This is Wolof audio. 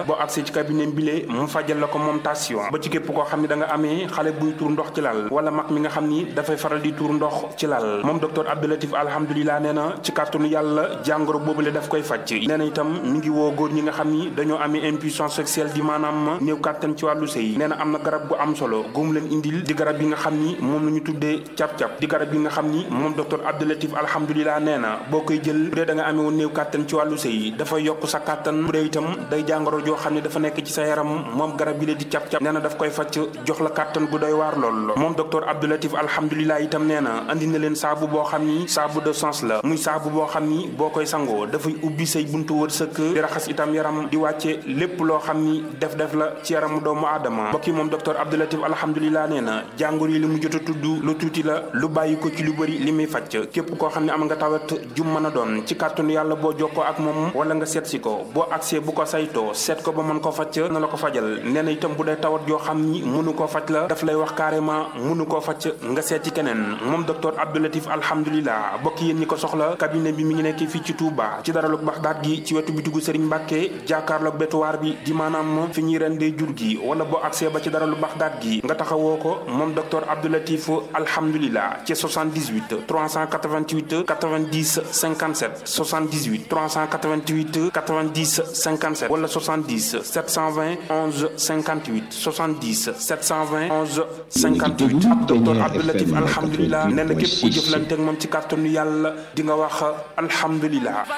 boo accès ci cabinet bile mu fajal la ko moom tension ba ci képp koo xam ne da nga amee xale buy tuur ndox ci lal wala mag mi nga xam ni dafay faral di tuur ndox ci lal moom docteur Abdoulatif alhamdulilah nee na ci kàttanu yàlla jàngoro boobule daf koy faj nee na itam mi ngi woo góor ñi nga xam ni dañoo amee impuissance sexuelle di maanaam néew kàttan ci wàllu sëy nee na am na garab bu am solo góom leen indil di garab yi nga xam ni moom la ñu tuddee cap-cap di garab yi nga xam ni moom docteur Abdoulatif alhamdulilah nee na boo koy jël bu dee da nga amee woon néew kàttan ci wàllu sëy dafa yokk sa kàttan bu dee itam day jàngoro joo xam ne dafa nekk ci sa yaram moom garab yi la di cap-cap nee na daf koy faj jox la kàttan gu doy waar lool moom docteur Abdoulatif alhamdulilah itam nee na andi na leen saabu boo xam ni saabu de sens la muy saabu boo xam ni boo koy sangoo dafay ubbi say buntu wërsëg di raxas itam yaram di wàcce lépp loo xam ni def-def la ci yaramu doomu aadama mbokk yi moom docteur Abdoulatif alhamdulilah nee na jàngoro yi li mu jot a tudd lu tuuti la lu bàyyi ko ci lu bëri li muy faj képp koo xam ne am nga tawat jum mën a doon ci kàttanu yàlla boo jokkoo ak moom wala nga seet si ko boo agsee bu ko saytoo seet ko ba mën ko faj na la ko fajal nee na itam bu dee tawat yoo xam ni mënu koo faj la daf lay wax carrément mënu koo faj nga seet ci keneen moom docteur Abdoulatif alhamdulilah bokk yéen ñi ko soxla cabinet bi mi ngi nekk fii ci Touba ci daralug Baxdaat gi ci wetu bitigu Serigne Mbacke jàkkaarloog bétuwaar bi di maanaam fi ñuy rendee jur gi wala boo agsee ba ci daralu Baxdaat gi nga taxawoo ko moom docteur Abdoulatif alhamdulilah ci 78 388 90 57 78 388 90 57 wala 70 720 11 58 70 720 11 58 ak docteur Abdoulatif alhamdulilah nee na képp ku jëflante ak moom ci kàttanu yàlla di nga wax alhamdulilah